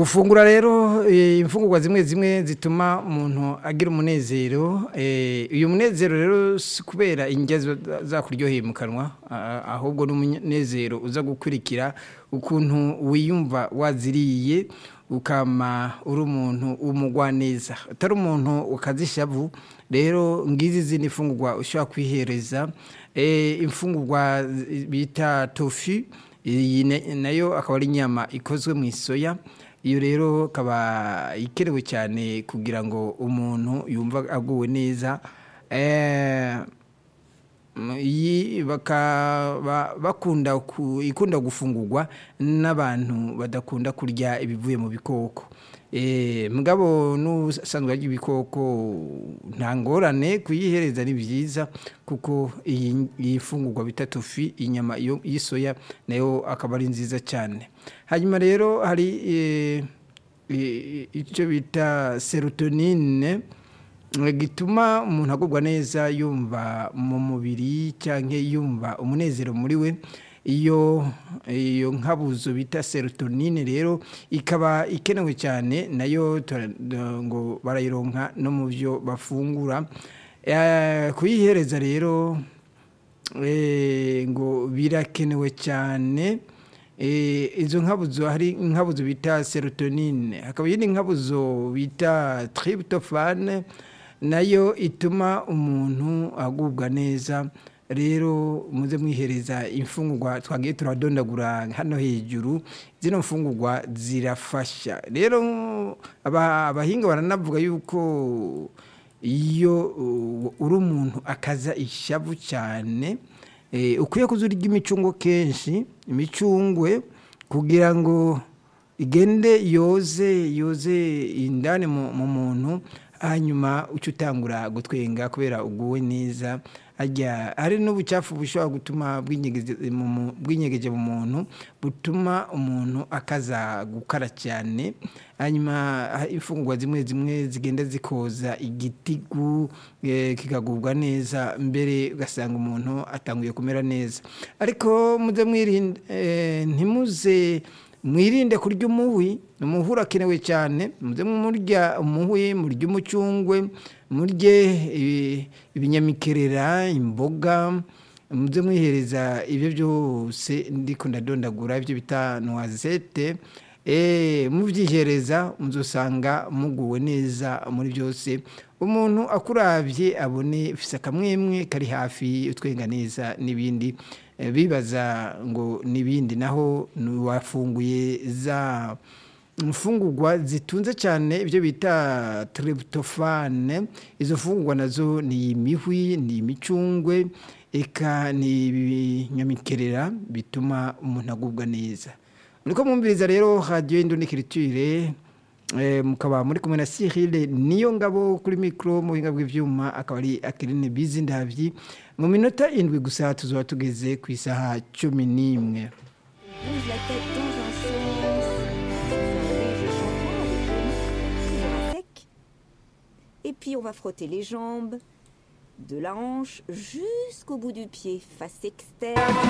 gufungura rero eh, imfungurwa zimwe zimwe zituma umuntu agira umunezero eh, uyu munezero rero si kubera indya ziba zakuryoheye mu kanwa a- ahubwo n'umunezero uza gukurikira ukuntu wiyumva waziriye ukama uri umuntu w'umugwaneza utari umuntu ukazishavu rero ngizi zindi mfungurwa ushobora kwihereza eh, imfungurwa zi- bita tofi iyi na- nayo akaba ari inyama ikozwe mu isoya iyo rero ikaba ikenewe cyane kugira ngo umuntu yumva aguwe neza Eh, mm, iyi bakaba bakunda ku- ikunda gufungurwa n'abantu badakunda kurya ibivuye mu bikoko Eh, mugabo n'usanzwe arya ibikoko nta ngorane kuyihereza ni byiza kuko iyi iyi fungurwa bita tofi inyama iyo- y'isoya nayo akaba ari nziza cyane hanyuma rero hari eh, eh, icyo bita serotonine eh, gituma umuntu agubwa neza yumva mu mubiri cyangwa yumva umunezero muri we iyo iyo nkabuzo bita serotonine rero ikaba ikenewe cyane nayo tura- ngo barayironka no mu byo bafungura Eh, kuyihereza rero eh, ngo birakenewe cyane Eh, izo nkabuzo hari inkabuzo bita serotonine hakaba iyindi nkabuzo bita tryptophan nayo ituma umuntu agubwa neza rero muze mwihereza imfungurwa twagiye turadondagura hano hejuru zino mfungurwa zirafasha rero aba- abahinga baranavuga yuko iyo uh, uri umuntu akaza ishavu cyane eh, ukwiye kuza urya imicungwe kenshi imicungwe kugira ngo igende yoze yoze indani mu mu muntu hanyuma uca utangura gutwenga kubera uguwe neza ajya hari n'ubucafu bushobora gutuma bw'inyegeze mu mu- bw'inyegeje mu muntu butuma umuntu akaza gukara cyane hanyuma ha- imfungurwa zimwe zimwe zigenda zikoza igitigu eh, kikagubwa neza mbere ugasanga umuntu atanguye kumera neza ariko muze mwirinde eh, ntimuze mwirinde kurya umuhwi umuhwi urakenewe cyane muze murya umuhwi murya umucungwe murye eh, ibinyamikerera imboga muze mwihereza ibyo byose ndiko ndadondagura ibyo bita noisette eh mubyihereza muzosanga muguwe neza muri byose umuntu akurabye abone fisa kamwemwe kari hafi utwenga neza n'ibindi eh, bibaza ngo n'ibindi naho wafunguye za imfungurwa zitunze cyane ibyo bita tryptophan izo fungurwa nazo ni imihwi ni imicungwe eka ni ibinyamikerera bituma umuntu agubwa neza muriko mwumviriza rero radiyo indonikiritire mukaba muri kumwe na Cyril niyo ngabo kuri mikoro mu buhinga bw'ibyuma akaba ari akirine bizi ndabyi mu minota indwi gusa tuzaba tugeze ku isaha cumi n'imwe bouge la tête dans un sens, faire un léger shampoing avec les mains, toujours à sec. Et puis on va frotter les jambes, de la hanche jusqu'au bout du pied, face externe.